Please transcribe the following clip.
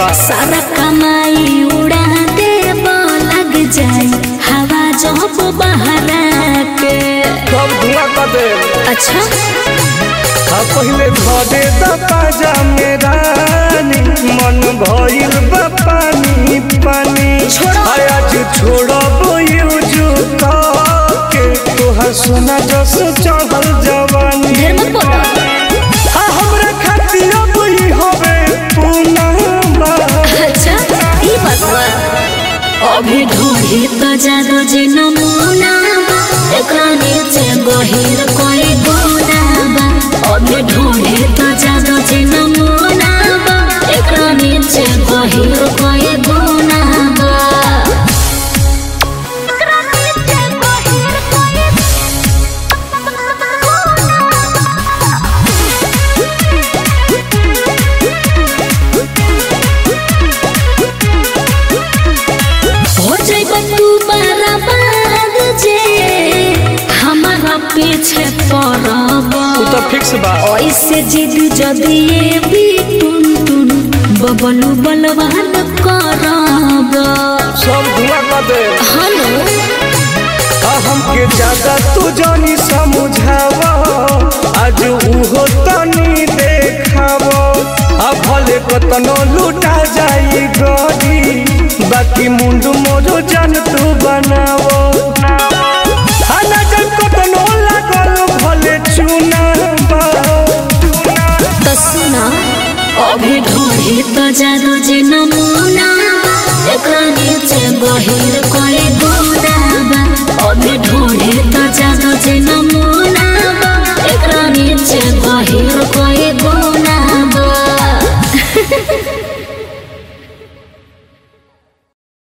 सारा कमाई उड़ा देब लग जाई हवा जब बहरा के सब धुआं कर दे अच्छा आ पहिले धरे द पाजा में रानी मन भइल बा पानी पानी छोड़ो। आ आज छोड़ब यूज के तोहर सोना जस चढ़ल जवानी ढेर मत बोलो आ हमरा खातिर बुई होवे पूनम अच्छा ई बतवा अभी ढूंढी तो जादू जी नमूना एकरा नीचे गहिर कोई गुना बा अभी ढूंढी तो जादू जी नमूना एकरा नीचे गहिर कोई गुना बा एकरा नीचे गहिर कोई हो जाइब तू बर्बाद जे हमारा पीछे पड़ब उ तो फिक्स बा ऐसे जिद जदि ये भी टुन टुन बबलू बलवान करब सब धुआं कर दे हेलो आ हमके ज्यादा तू जानी समझावा आज उहो तनी देखावा आ भले कतनो लूटा जाई गरी बाकी मुंडू मोरो जान तू बनावो आ ना जान कतनो लागल भले चुनावा तो सुना अभी ढूंढी तो जादू जी नमूना एकरा नीचे गहिर कोई